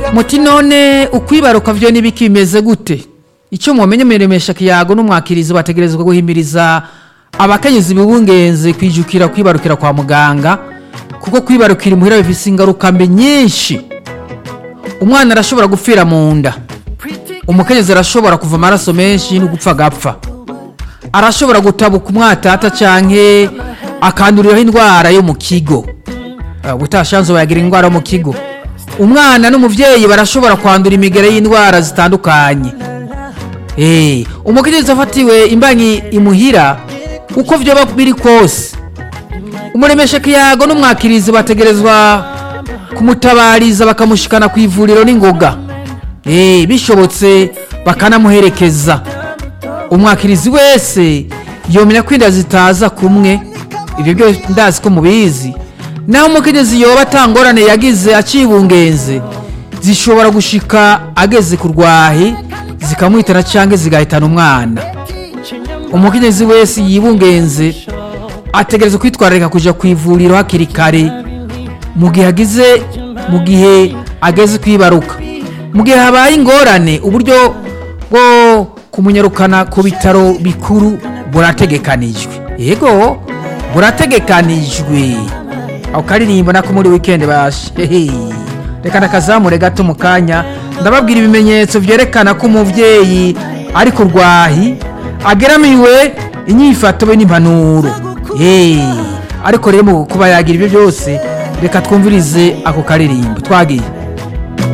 muti none ukwibaruka vyo n'ibiki bimeze gute icyo mumenye miremesha kiyago n'umwakirizi bategerezwa guhimiriza abakenyezi bibungenze kwijukira kwibarukira kwa muganga kuko kwibarukira imuhira bifise ingaruka mbi nyinshi umwana arashobora gupfira mu nda umukenyezi arashobora kuva amaraso menshi no gupfa agapfa arashobora gutabuka umwatata canke akanduriraho indwara yo mu kigo ubutashanzo bayagira indwara yo mu kigo umwana n'umuvyeyi barashobora kwandura imigere y'indwara zitandukanye Eh, umukenyezi afatiwe imbanyi imuhira uko vyoba biri kose umuremesha kiyago n'umwakirizi bategerezwa kumutabariza bakamushikana ku ivuriro n'ingoga Eh, bishobotse bakanamuherekeza umwakirizi wese yomenya ko inda zitaza kumwe ibyo byo ndazi ko mubizi naho umukenyezi yoba atangorane yagize acibungenze zishobora gushika ageze ku rwahi zikamwitana cyangwa zigahitana umwana umukenyezi wese yibungenze ategereza kwitwararika kuja ku ivuriro hakiri kare mu gihe agize mu gihe ageze kwibaruka mu gihe habaye ingorane uburyo bwo kumunyarukana ku bitaro bikuru burategekanijwe yego burategekanijwe ako karirimbo nako muri weekend bashe hehe reka ndakazamure gato mu kanya ndababwira ibimenyetso byerekana ko umubyeyi ari ku rwahi ageramiwe inyifato be n'impanuro Hey, ariko rero mu kuba yagira ibyo byose reka twumvirize ako karirimbo twagiye